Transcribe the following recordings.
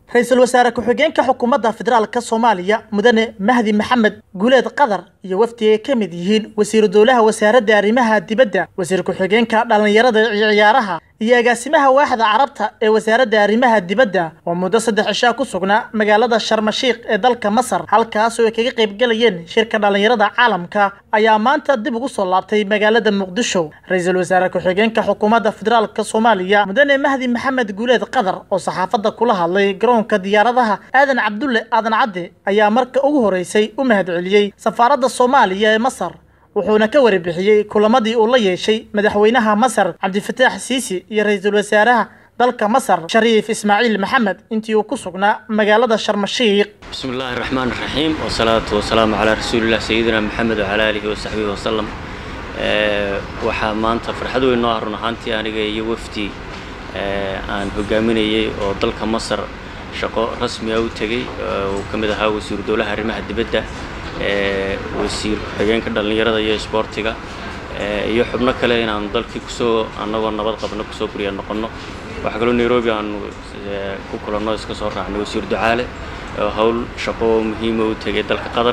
ra-iisul wasaare ku-xigeenka xukuumadda federaalka soomaaliya mudane mahdi maxamed guuleed qadar iyo wafdi ay ka mid yihiin wasiiru dowlaha wasaaradda arrimaha dibadda wasiir ku-xigeenka dhallinyarada iyo ciyaaraha iyo agaasimaha waaxda carabta ee wasaaradda arrimaha dibadda oo muddo saddex cishaa ku sugnaa magaalada sharmashiikh ee dalka masar halkaasoo ay kaga qaybgalayeen shirka dhallinyarada caalamka ayaa maanta dib ugu soo laabtay magaalada muqdisho ra-iisul wasaare ku-xigeenka xukuumadda federaalka soomaaliya mudane mahdi maxamed guuleed qadar oo saxaafadda kula hadlay garoonka diyaaradaha aadan cabdulle aadan cadde ayaa marka ugu horeysay u mahadceliyey safaaradda soomaaliya ee masar wuxuuna ka warbixiyey kulamadii uu la yeeshay madaxweynaha masar cabdifataax siisi iyo ra-iisul wasaaraha dalka masar shariif ismaaciil maxamed intii uu ku sugnaa magaalada sharmashiikh bismi illaahi raxmaan raxiim wasalaatu wasalaamu calaa rasuulilah sayidina maxamed wacalaa aalihi wasaxbihi wasalam waxaa maanta farxad weyn noo ah run ahaantii aniga iyo wafdi aan hogaaminayay oo dalka masar shaqo rasmiga u tegey uu ka mid ahaa wasiiru dowlaha arrimaha dibadda wasiir ku-xigeenka dhallinyarada iyo isboortiga iyo xubno kale inaanu dalkii kusoo annagoo nabad qabno kusoo gurya noqonno waxaa kaloo nairobi aanu ku kulanno iska soo raacnay wasiir ducaale oo howl shaqo muhiima u tegay dalka qatar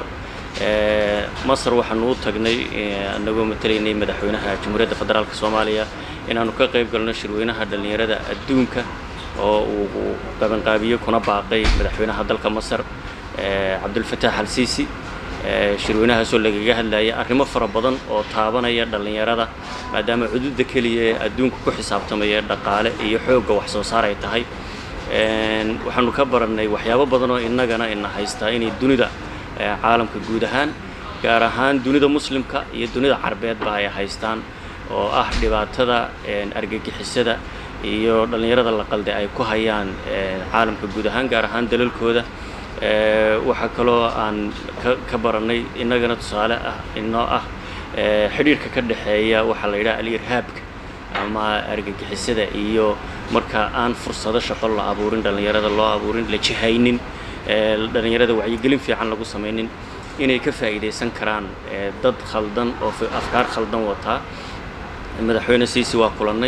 masar waxaanu u tagnay annagoo matalaynay madaxweynaha jamhuuriyadda federaalk soomaaliya inaanu ka qayb galno shirweynaha dhallinyarada adduunka oo uu qabanqaabiye kuna baaqay madaxweynaha dalka masar cabdulfataax al siisi shirweynahaasoo lagaga hadlaya arrimo fara badan oo taabanaya dhallinyarada maadaama cududa keliya ee adduunka ku xisaabtamaya dhaqaale iyo xoogga wax soo saar ay tahay waxaanu ka barannay waxyaabo badan oo innagana ina haystaa inay dunida caalamka guud ahaan gaar ahaan dunida muslimka iyo dunida carbeedba ay haystaan oo ah dhibaatada argagixisada iyo dhallinyarada la qalde ay ku hayaan caalamka guud ahaan gaar ahaan dalalkooda waxaa kaloo aan ka barannay innagana tusaale ah inoo ah xidhiirka ka dhexeeya waxaa la yidhaha al-irhaabka ama argagixisada iyo marka aan fursado shaqo la abuurin dhallinyarada loo abuurin la jihaynin dhallinyarada wacyigelin fiican lagu samaynin inay ka faa'iidaysan karaan dad khaldan oo afkaar khaldan wataa madaxweyne siisi waa kulannay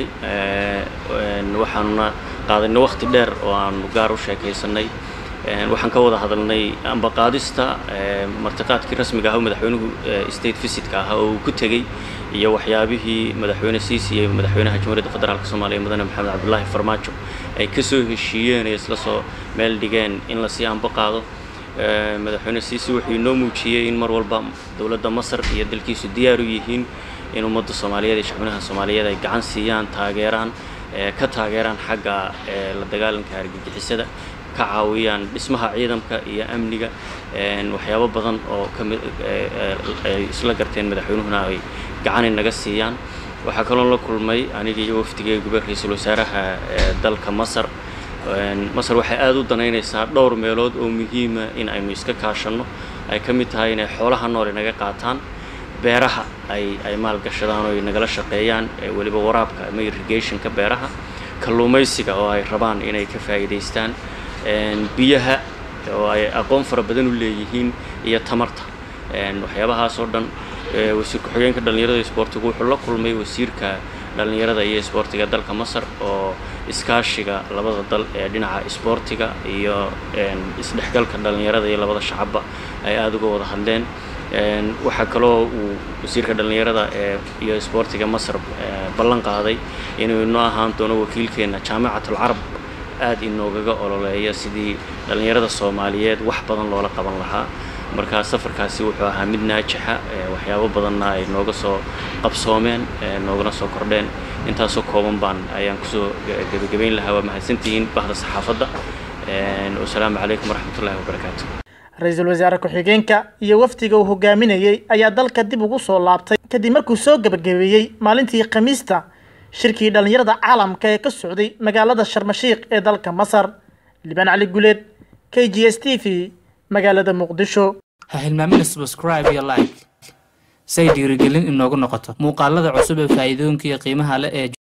waxaanuna qaadanay wakhti dheer oo aanu gaar u sheekaysanay waxaan ka wada hadalnay ambaqaadista martiqaadkii rasmiga ah oo madaxweynuhu state visitka ahaa oo uu ku tegey iyo waxyaabihii madaxweyne siisi iyo madaxweynaha jamhuuriyadda federaalk soomaaliya mudane maxamed cabdulaahi farmaajo ay ka soo heshiiyeen ee isla soo meel dhigeen in lasii ambaqaado madaxweyne siisi wuxuu inoo muujiyey in mar walba dowladda masar iyo dalkiisu diyaar u yihiin in ummadda soomaaliyeed iyo shacbinaha soomaaliyeed ay gacan siiyaan taageeraan ka taageeraan xagga la dagaalanka argagixisada ka caawiyaan dhismaha ciidamka iyo amniga waxyaabo badan oo kamid ay isla garteen madaxweynuhuna ay gacanay naga siiyaan waxaa kaloo la kulmay aniga iyo wafdigeeguba ra-iisul wasaaraha dalka masar masar waxay aada u danaynaysaa dhowr meelood oo muhiima in aynu iska kaashanno ay ka mid tahay inay xoolaha nool naga qaataan beeraha ay ay maalgashadaan oo ay nagala shaqeeyaan weliba waraabka ama irrigationka beeraha kalluumaysiga oo ay rabaan inay ka faa'iidaystaan biyaha oo ay aqoon fara badan u leeyihiin iyo tamarta waxyaabahaas oo dhan wasiir ku-xigeenka dhallinyarada isboortigu wuxuu la kulmay wasiirka dhallinyarada iyo isboortiga dalka masar oo iskaashiga labada dal ee dhinaca isboortiga iyo isdhexgalka dhallinyarada iyo labada shacabba ay aada uga wada hadleen waxaa kaloo uu wasiirka dhallinyarada ee iyo isboortiga masar ballan qaaday inuu inoo ahaan doono wakiilkeena jaamicatul carab aada inoogaga ololeeya sidii dhallinyarada soomaaliyeed wax badan loola qaban lahaa markaa safarkaasi wuxuu ahaa mid naajixa waxyaabo badanna ay nooga soo qabsoomeen noogana soo kordheen intaasoo kooban baan ayaan kusoo gebagabayn lahaa waa mahadsantihiin bahda saxaafadda wasalaamu calaykum waraxmatullahi wabarakaatu ra-iisul wasaare ku-xigeenka iyo wafdiga uu hogaaminayey ayaa dalka dib ugu soo laabtay kadib markuu soo gebagabeeyey maalintii khamiista shirkii dhallinyarada caalamka ee ka socday magaalada sharmashiikh ee dalka masar libaan cali guleed k g s t v magaalada muqdisho ha hilmaamina subscribe iyo like say dhiirigelin inoogu noqoto muuqaalada cusub ee faa'iidooyinka iyo qiimaha leh ee